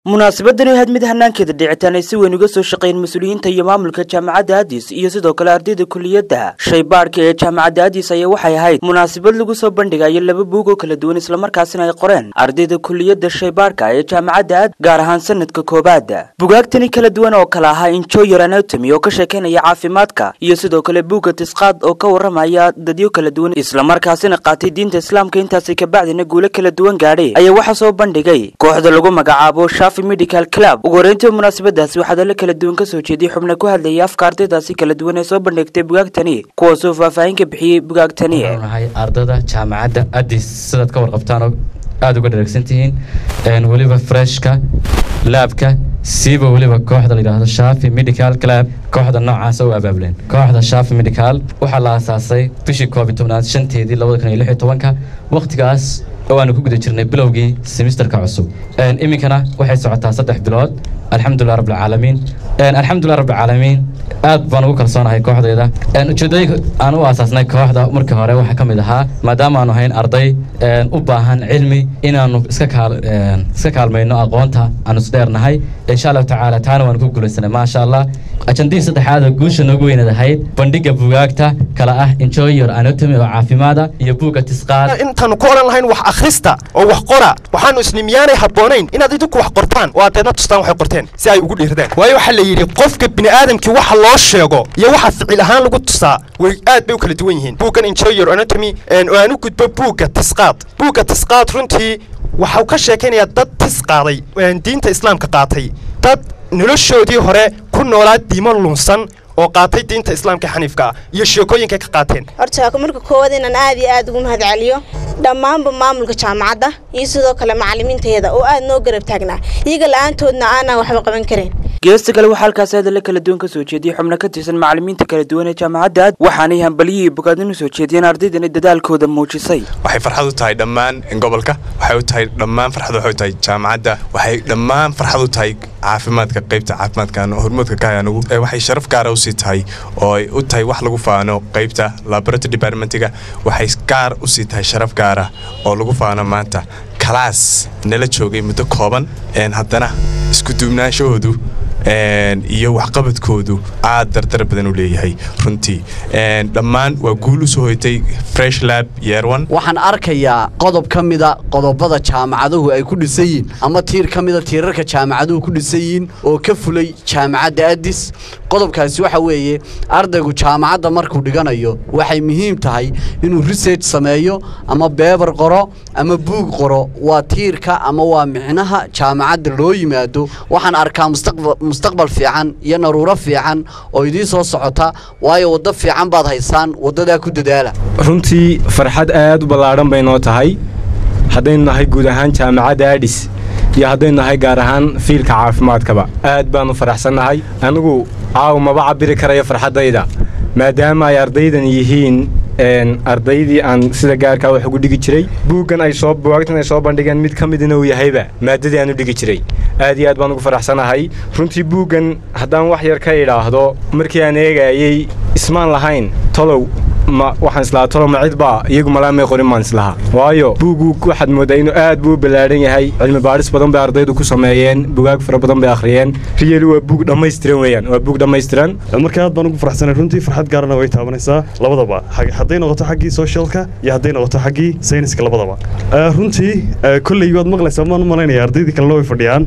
munaasabadani had mid hanaankeeda dhicitaan ay si weyn uga soo shaqeeyeen mas-uuliyiinta iyo maamulka jaamacadda addis iyo sidoo kale ardayda kuliyadda shaybaadhka ee jaamacadda addis ayaa waxay ahayd munaasabad lagu soo bandhigayo laba buug oo kala duwan islamarkaasina ay qoreen ardayda kuliyadda shaybaadhka ee jaamacadda add gaar ahaan sanadka koowaad bugaagtani kala duwan oo kale ahaa injoyer anatomy oo ka sheekeynaya caafimaadka iyo sidoo kale buugga tisqaad oo ka waramaya dadyo kala duwan islamarkaasina qaatay diinta islaamka intaasi kabacdina guulo kala duwan gaadhay ayaa waxaa soo bandhigay kooxda lagu magacaabo medical club ugu horeyntii munaasabadaasi waxaa dalo kala duwan kasoo jeediyey xubna ku hadlayay afka ardaydaasi kala duwan ee soo bandhigtay bugaagtani kuwaasoo faahfaahin ka bixiyey bugaagtani nahay ardada jaamacadda addis sidaad ka warqabtaan oo aada uga dharagsan tihiin weliba freshka laabka siiba weliba kooxda layidhaahdo shafi medical club kooxda noocaasa u abaabuleen kooxda shafi medical waxaa la aasaasay bishii koob iyo tobnaad shanteedii labada kun iyo lix iyo tobanka wakhtigaas oo aanu ku guda jirnay bilowgii semisterka cusub iminkana waxay socotaa saddex bilood alxamdulilah rabbilcaalamiin alxamdulilah rabbilcaalamiin aad baan ugu kalsoonahay kooxdayda ujeedooyinka aan u aasaasnay kooxda markii hore waxaa ka mid ahaa maadaama aanu hayn arday u baahan cilmi inaanu iska kaalmayno aqoonta aanu isdheernahay insha allahu tacaala taana waanu ku guulaysanay maasha allah ajandihii saddexaad oo guusha noogu weynaed ahayd bandhiga bugaagta kala ah enjoyer anatomy oo caafimaada iyo buugga tisqaad intaanu ku odhan lahayn wax akhrista oo wax qora waxaanu isni miyaanay habboonayn inaad idinku wax qortaan oo aad deedna tustaan waxay qorteen si ay ugu dhiirdeen waayo waxaa la yidhi qofka bini'aadamkii waxa loo sheego iyo waxa ficil ahaan lagu tusaa way aad bay u kala duwan yihiin buuggan enjoyer anatomy oo aan u gudbo buugga tisqaad buugga tisqaad runtii waxau ka sheekaynayaa dad tis qaaday diinta islaamka qaatay dad noloshoodii hore ku noolaa diimo lunsan oo qaatay diinta islaamka xaniifka ah iyo sheekooyinkay ka qaateen horta marka koowaad inaan aad iyo aad ugu mahad celiyo dhammaanba maamulka jaamacadda iyo sidoo kale macallimiinteeda oo aad noo garab taagnaa iyaga la-aantoodna aanaan waxba qaban karin geesta kale waxaa halkaasi hadalla kala duwan ka soo jeediyey xubno ka tirsan macallimiinta kala duwan ee jaamacadda aad waxaanay hambaliyihii bogaadin u soo jeediyeen ardaydani dadaalkooda muujisay waxay farxad u tahay dhammaan gobolka waxay u tahay dhammaan farxad waxay u tahay jaamacadda waxay dhammaan farxad u tahay caafimaadka qaybta caafimaadkan hormoodka ka hay anugu waxay sharaf gaara usii tahay oo ay u tahay wax lagu faano qaybta laboratory departmentiga waxay gaar usii tahay sharaf gaara oo lagu faano maanta kalaas nala joogay muddo kooban haddana isku duubnaanshahoodu iyo waxqabadkoodu aad dardar badan u leeyahay runtii dhammaan waa guul u soo hoytay fresh lab yeerwan waxaan arkayaa qodob ka mida qodobada jaamacaduhu ay ku dhisan yihiin ama tiir ka mida tiirarka jaamacaduhu ku dhisan yihiin oo ka fulay jaamacadda addis qodobkaasi waxa weeye ardaygu jaamacadda markuu dhiganayo waxay muhiim tahay inuu research sameeyo ama beebar qoro ama buug qoro waa tiirka ama waa micnaha jaamacadda loo yimaado waxaan arkaa mustaqbal mustaqbal fiican iyo naruuro fiican oo idiin soo socota waayo waddo fiican baad haysaan waddadaa ku dadaala runtii farxad aad u ballaadhan bay noo tahay haddaynu nahay guud ahaan jaamacadda adhis iyo haddaynu nahay gaar ahaan fiilka caafimaadkaba aad baannu faraxsannahay anigu caaw maba cabiri karayo farxaddayda maadaama ay ardaydan yihiin ardaydii aan sida gaarkaa wax ugu dhigi jiray buuggan ay soo buwaagtan ay soo bandhigeen mid ka midna uu yahayba maadadii aan u dhigi jiray aad iyo aad baan ugu faraxsanahay runtii buuggan haddaan wax yar ka idhaahdo markii aan eegaayey ismaan lahayn tolow ma waxaan islahaa tolow ma cidbaa iyagu malaamay qorin baan islahaa waayo buuggu waxaad mooddaa inuu aad buu u ballaadhan yahay cilmi baadhis badan bay ardaydu ku sameeyeen bugaag fara badan bay akhriyeen riyeli waa buug dhammaystiran weeyaan waa buug dhammaystiran marka aad baan ugu faraxsanay runtii farxad gaarana way taabanaysaa labadaba hadday noqoto xaggii socialka iyo hadday noqoto xaggii sayniska labadaba runtii kolley waad maqlaysaa maan u malaynaya ardaydii kalena way fadhiyaan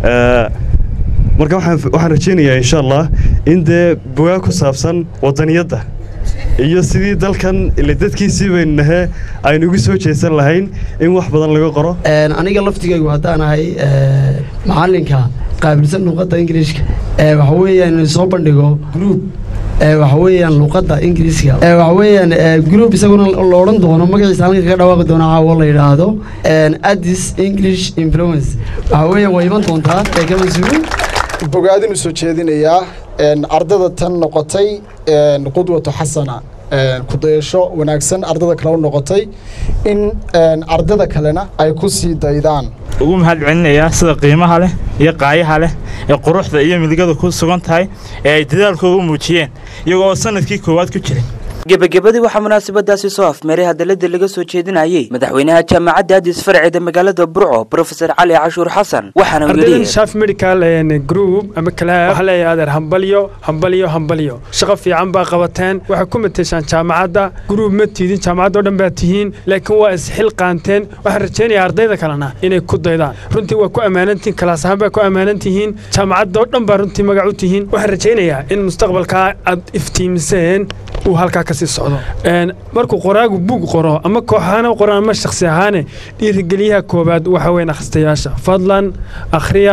marka waxaan rajaynayaa insha allah in dee bugaag ku saabsan wadaniyadda iyo sidii dalkan ile dadkiisii baynu nahe aynu ugu soo jeesan lahayn in wax badan laga qoro aniga laftigaygu haddaan ahay macallinka qaabilsan luuqadda ingiliishka waxa weeyaan soo bandhigo group waxa weeyaan luuqadda ingiriiska waxa weeyaan group isaguna la odhan doono magaciisa halka kaga dhawaaqi doono caawo la yidhaahdo addis english influence waxa weeyaan waa iman doontaa ee ka mas-uulin bogaadin u soo jeedinayaa ardada tan noqotay qudwatu xasana kudayasho wanaagsan ardada kale u noqotay in ardada kalena ay ku sii daydaan ugu mahad celinayaa sida qiimaha leh iyo qaayaha leh ee quruxda iyo midigada ku sugan tahay ee ay dadaalkooda u muujiyeen iyagoo sanadkii koowaad ku jiray gebagabadii waxaa munaasabadaasi soo afmeeray hadalladii laga soo jeedinayey madaxweynaha jaamacadda adis farceeda magaalada burco brofesor cali cashuur xasan waxaana uu ardaydan yidhi shaf medical group ama kalaab waxaa leeyahay adeer hambalyo hambalyo hambalyo shaqo fiican baa qabateen waxay ku mateeshaan jaamacadda gruub ma tiidin jaamacadda oo dhan baa tihiin laakiin waa isxil qaanteen waxaan rajaynayaa ardayda kalena inay ku daydaan runtii waa ku ammaanantihiin kalaas ahaan baa ku ammaanan tihiin jaamacadda oo dhan baa runtii magac u tihiin waxaan rajaynayaa in mustaqbalkaa aad iftiimiseen uu halkaa ka sii socdo Een, markuu qoraagu buug qoro ama koox ahaana u qoran ama shakhsi ahaane dhiirigeliyaha koowaad waxa weyn akhristayaasha fadlan akhriya